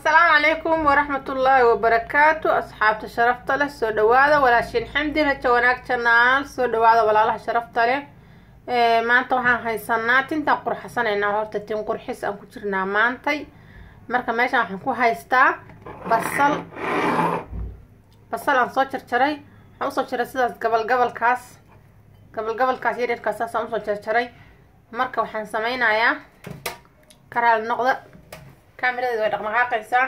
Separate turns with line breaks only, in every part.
asalaamu calaykum waraxmatullaahi wabarakaatu asxaabta sharafta leh soo dhawaada walaashiin xamdi rajo wanaag janaal soo dhawaada walaalaha sharafta leh maanta waxaan haysanaa tintaan qurxasanaynaa horta tin qurxis aan ku jirnaa maantay marka meeshaan waxaan ku haystaa basal basal aan soo jarjaray waxaan usoo jaray sidaas gabal gabalkaas gabal gabalkaas yaryarkaas saasaan usoo jarjaray marka waxaan sameynayaa karaal noqda kaamiradeeda way dhaqdhaqaaqaysaa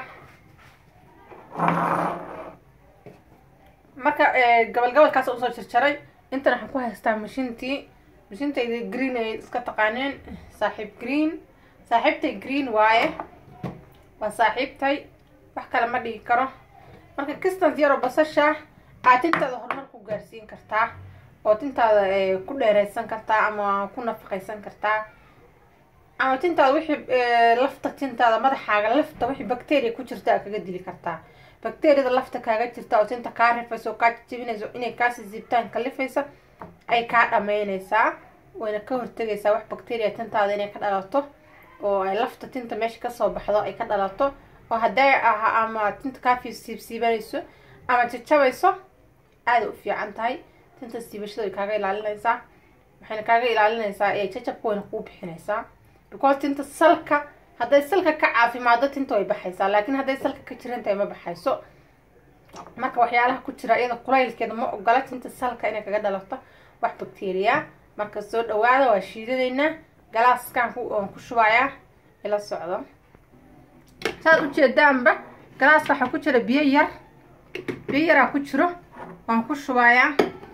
marka gabal gabalkaas usoo jarjaray intan waxaan ku haystaa mashintii mashintayda green ay iska taqaaneen saaxiib green saaxiibtay green waaye waa saaxiibtay wax kale ma dhigi karo marka kistans yaroo basasha aad tintaada horumar ku gaarsiin kartaa oo tintaada ku dheereysan kartaa ama ku nafaqaysan kartaa ama tintaada wixii lafta tintaada madaxaaga lafta wixii bacteria ku jirta aa kaga dili kartaa bacteriada lafta kaaga jirta oo tinta kaa rifaysa oo kaa jijibinaysa inay kaasi ziibtaan kalifaysa ay kaa dhameynaysaa wayna ka hortegaysaa wax bacteria tintaada inay ka dhalato oo ay lafta tinta meesha kasoo baxdo ay ka dhalato oo hadday aha ama tinta kaa siibsiibanayso ama jajabayso aada u fiican tahay tinta siibashada way kaaga ilaalinaysaa waxayna kaaga ilaalinaysaa ee jajabka wayna kuu bixinaysaa because tinta salka hadday salka ka caafimaado tinta way baxaysaa laakiin hadday salka ka jirantahay ma baxayso marka waxyaalaha ku jira iyada kulaylkeeda ma ogola tinta salka inay kaga dhalato wax bacteria marka soo dhawaada waa shiidadaynaa galaaskaan aan ku shubayaa ila socdo saad ujeedaanba galaaska waxaa ku jira biyo yar biyo yaraa ku jiro waan ku shubayaa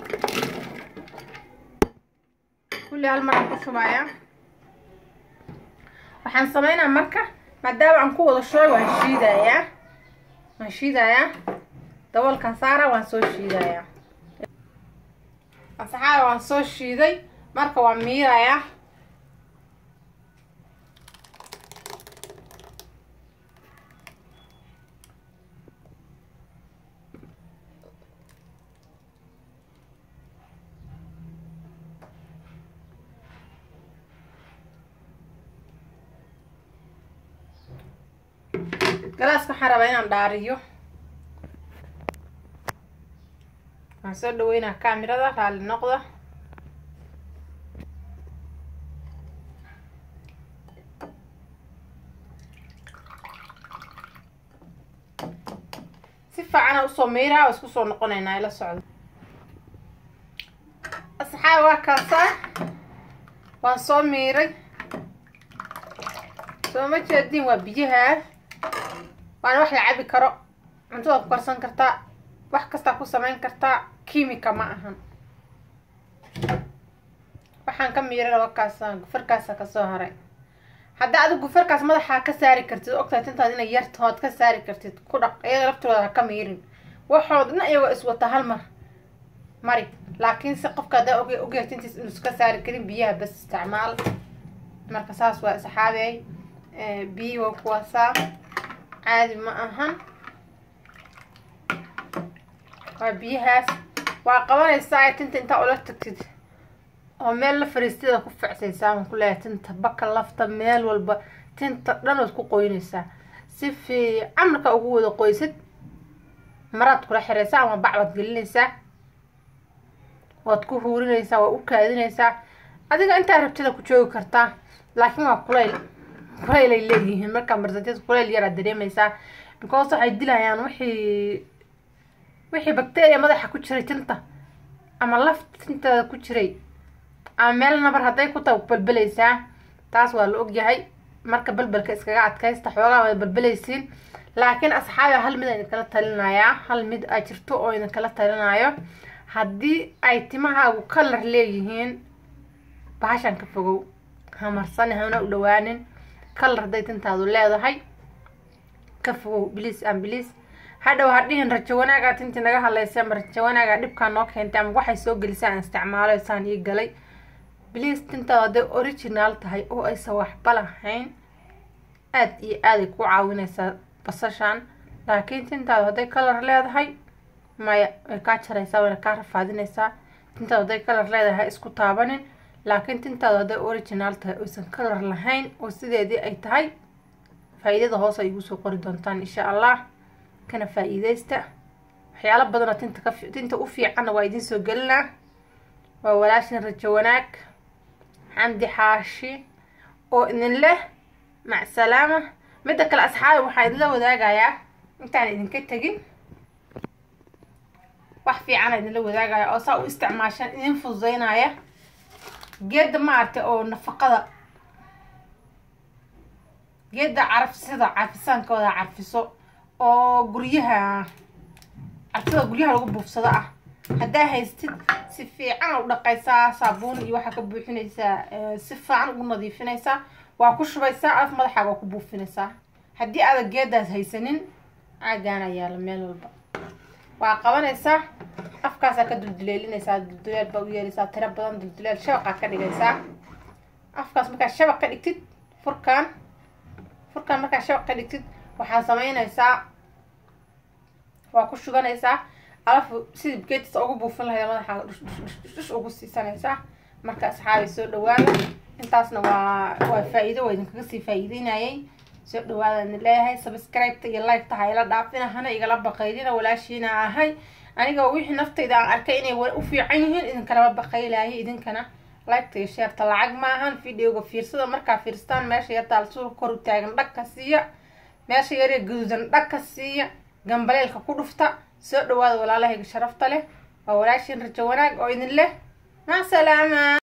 kulli hal maraan ku shubayaa waxaan sameynaa marka maadaama aan ku wada shubay waan shiidayaa waan shiidayaa daboolkan saara waan soo shiidayaa ansaxaada waan soo shiiday marka waan miirayaa galaaska waxaan rabaa inaan dhaariyo waxaan soo dhaweynaa kaamirada raalli noqda si fiicana usoo meyraa oo isku soo noqonaynaa ila socdo asxaab waa kaasaa waan soo miiray soo ma jeediin waa biyahaa waana wax la cabi karo cuntada ku karsan kartaa wax kastaa ku samayn kartaa kimika ma ahan waxaan ka miiray wakaasa gufarkaasa kasoo haray hadda adigu gufarkaas madaxaa ka saari kartid ogtahay tintaad inay yarta ood ka saari kartid ku dhaq iyaga laftooda ha ka miirin waxood dhan iyagoo iswata hal mar mari laakiin si qofka haddaa og ogyahay tintiis inu iska saari karin biyaha bas isticmaal marka saas waa saxaabey biyi waa kuwaasaa caadi ma ahan waa biyahaas waa qabanaysaa tinta intaa ula tagtid oo meel la fariisteeda ku ficsaysaa waan ku leeyahay tinta baka lafta meel walba tinta dhan waad ku qoynaysaa si fiican markaa ugu wada qoysid maraad kula xiraysaa ama bac waad gelinaysaa waad ku huurinaysaa waa u kaadinaysaa adiga intaa rabtida ku joogi kartaa laakiin waa kulayl kulayl ay leeyihiin markaa marsanteed kulayl yaraad dareemaysaa because waxay dilayaan wixii wixii bacteria madaxa ku jiray tinta ama lafta tintaada ku jiray ama meel nabar hadday ku tahay balbelaysaa taas waa la ogyahay marka balbalka iskaga adkaysta xoogaa waad balbelaysiin laakiin asxaabi hal mid ayna kala talinayaa hal mid a jirto oo idin kala talinayo haddii ay timahaagu kalar leeyihiin bahashan ka fogow hamarsani hana u dhawaanin kalar hadday tintaadu leedahay ka fogow bliis aan bliis hadhow hadhihin rajo wanaagaa tintii naga hadlaysa ama rajo wanaagaa dhibkaa noo keentay ama waxay soo gelisay aan isticmaalo saan ii galay bliis tintaadu hadday original tahay oo aysan waxba lahayn aada iyo aaday ku caawinaysaa basashan laakiin tintaadu hadday kalar leedahay maya way kaa jaraysaa wayna kaa rafaadinaysaa tintaadu hadday kalar leedahay isku taabanin laakiin tintaadu hadday original tahay oysan kalar lahayn oo sideedii ay tahay faa-iidada hoos ay igu soo qori doontaan insha allah kana faa-iideysta waxyaalo badanoo tinta ka tinta u fiicanna waa idiin soo gelinaa waa walaashin rajo wanaag xamdi xaashi oo idin leh macsalaama midda kale asxaabi waxaa idinla wadaagayaa intaan idinka tegin wax fiicana idinla wadaagaya oo saa u isticmaashaan idin fududeynaya geedda maaragtay oo nafaqada geedda carafsida carfisaankooda carfiso oo guryaha carfida guryaha lagu buufsado ah haddaa haystid si fiican u dhaqaysaa saabuun iyo waxaa ka buuxinaysaa si fiican ugu nadiifinaysaa waa ku shubaysaa af madaxaaga waa ku buufinaysaa haddii aadan geedaas haysanin caagaana yaala meel walba waa qabanaysaa afkaasaa ka dulduleelinaysaa dulduleel baa u yeelaysaa tiro badan dulduleel shabaqaa ka dhigaysaa afkaas markaa shabaq ka dhigtid furkaan furkaan markaa shabaq ka dhigtid waxaa samaynaysaa waa ku shubanaysaa alafu sidii geedtiisa ugu buufin lahayd madaxaaga dhush dhush dhush dhush ugu siisanaysaa marka asxaabay soo dhawaada intaasna waa waa faa-iido waa idinkaga sii faa-iideynayay soo dhawaada idin leeyahay subscribe-ta iyo like-ta ha ila dhaafina hana igala baqaylina walaashiina ahay aniga wixii naftayda aan arkay inay u fiican yihiin idinkalama baqaylaayay idinkana like-ta iyo sheerta lacag maahan videoga fiirsada markaa fiirstaan meesha yartaal suulka kor u taagan dhag ka siiya meesha yaree gaduudan dhag ka siiya gambaleelka ku dhufta soo dhawaada walaalahayga sharafta leh waa walaashiin rajo wanaag oo idin leh macsalaama